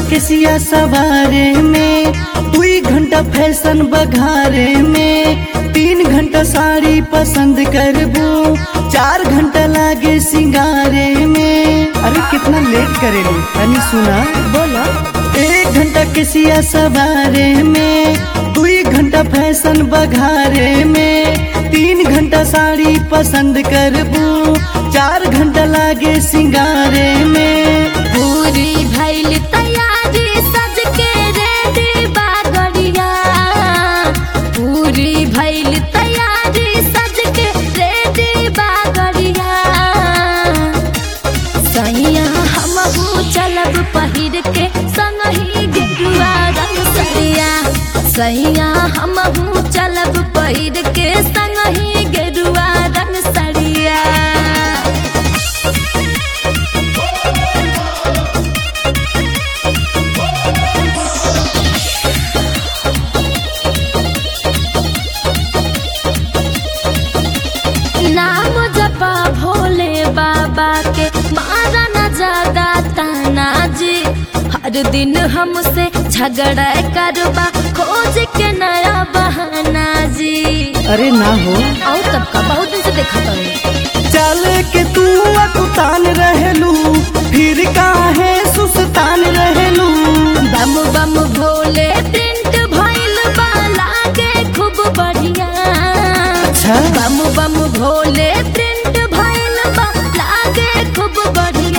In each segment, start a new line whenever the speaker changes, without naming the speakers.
के सिया सवारे में दुई घंटा फैशन बघारे में तीन घंटा साड़ी पसंद करबू चार घंटा लागे सिंगारे में अरे कितना लेट करेलू तनी सुना
बोलो
एक घंटा के सिया सवारे में दुई घंटा फैशन बघारे में तीन घंटा साड़ी पसंद करबू चार घंटा लागे सिंगारे में
पूरी भइल तैयारी सज के रेडी बागड़िया पूरी भइल तैयारी सज के रेडी बागड़िया सैया हमहू चलब पहिर के संगही गेरुआ रंग सरिया सैया हमहू चलब पहिर के संगही गेरुआ रंग सरिया नाम जपा भोले बाबा के मारा न ज्यादा ताना जी हर दिन हमसे झगड़ा करबा खोज के नया बहाना जी
अरे ना हो
और तब का बहुत दिन से देखा तो
चल के तू अकुतान रहलू फिर काहे सुस्तान रहलू
बम बम भोले प्रिंट भइल बा लागे खूब बढ़िया
अच्छा
बम बम भोले प्रिंट भइल बा लागे खूब बढ़िया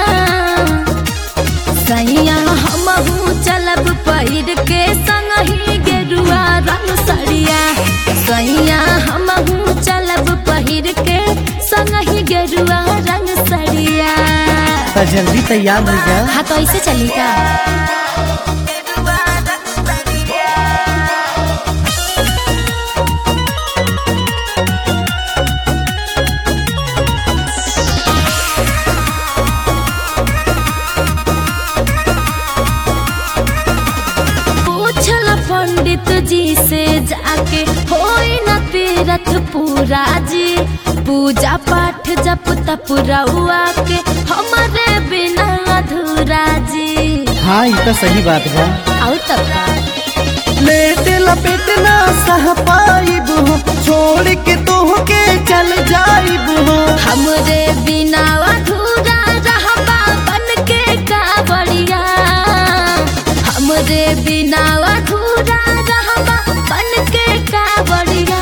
सैया हमहू चलब पहिर के संगही गेरुआ रंग सड़िया सैया हमहू चलब पहिर के संगही गेरुआ रंग सड़िया
तो जल्दी तैयार हो जा
हाँ तो ऐसे चली का पूछल पंडित जी से जाके होई न तीरथ पूरा जी पूजा पाठ जप तप रउआ के हमारे बिना अधूरा जी
हाँ ये तो सही बात बा
और तब का
लेट लपेट ना सह पाइब हो छोड़ के तोह के चल जाइब हो
हमरे बिना अधूरा रहबा बन के का बढ़िया हमरे बिना अधूरा रहबा बन के का बढ़िया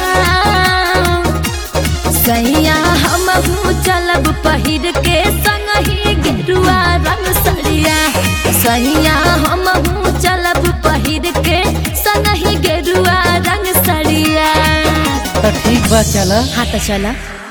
सैया हमहू चलब पहिर के संगही गेरुआ रंग सड़िया सैया हमहू चलब पहिर के संगही गेरुआ रंग सड़िया
तो ठीक बा चला
हाँ तो चला